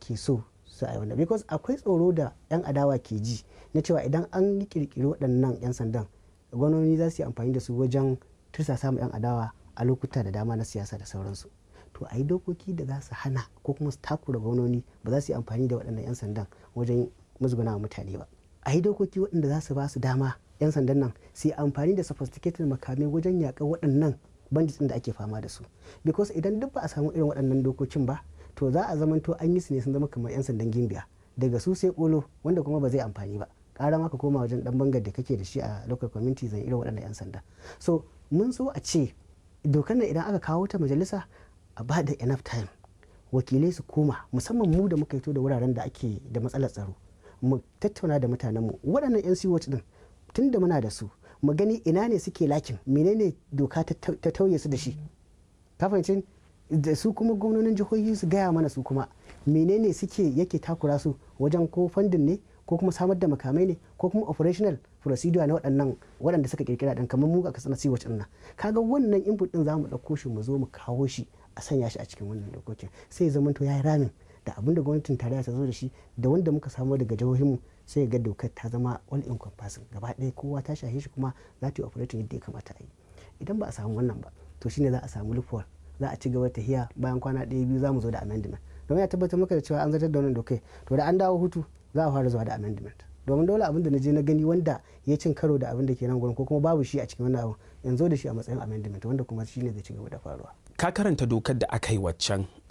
ake so su a wannan because akwai tsoro da 'yan adawa ke ji na cewa idan an yi kirkiri waɗannan 'yan sandan gwamnoni za su yi amfani da su wajen tursasa ma 'yan adawa a lokuta da dama na siyasa da sauransu to a yi dokoki da za su hana ko kuma su takura gwamnoni ba za su yi amfani da waɗannan 'yan sandan wajen musguna mutane ba a yi dokoki waɗanda za su ba su dama 'yan sandan nan su yi amfani da sophisticated makamai wajen yaƙar waɗannan bandits da ake fama da su because idan duk ba a samu irin waɗannan dokokin ba to za a zamanto an yi su ne sun zama kamar 'yan sandan gimbiya daga su sai kolo wanda kuma ba zai amfani ba ƙara maka koma wajen ɗan bangar da kake da shi a local community zan irin waɗannan 'yan sanda so mun so a ce dokar nan idan aka kawo ta majalisa a ba da enough time wakilai su koma musamman mu da muka fito da wuraren da ake da matsalar tsaro mu tattauna da mutanenmu waɗannan 'yan siwot din tun da muna da su mu gani ina ne suke lakin menene doka ta tauye su da shi ka fahimci da su kuma gwamnonin jihohi su gaya mana su kuma menene suke yake takura su wajen ko fandin ne ko kuma samar da makamai ne ko kuma operational procedure na waɗannan waɗanda suka kirkira ɗin kamar mu a kasar siwac ɗin nan kaga wannan input ɗin za mu ɗauko shi mu zo mu kawo shi a sanya shi a cikin wannan dokokin sai zama to ya yi ramin da abin da gwamnatin tarayya ta zo da shi da wanda muka samu daga jihohinmu sai ga dokar ta zama all encompassing gaba ɗaya kowa ta shahe shi kuma za ta yi operating yadda ya kamata a yi idan ba a samu wannan ba to shine za a samu loophole za a ci gaba ta hiya bayan kwana ɗaya biyu za mu zo da amendment domin ya tabbatar maka da cewa an zartar da wannan dokai to da an dawo hutu za a fara zuwa da amendment domin dole abin da na je na gani wanda ya cin karo da abin da ke nan gurin ko kuma babu shi a cikin wannan abin yanzu da shi a matsayin amendment wanda kuma shine zai ci gaba da faruwa ka karanta dokar da aka yi waccan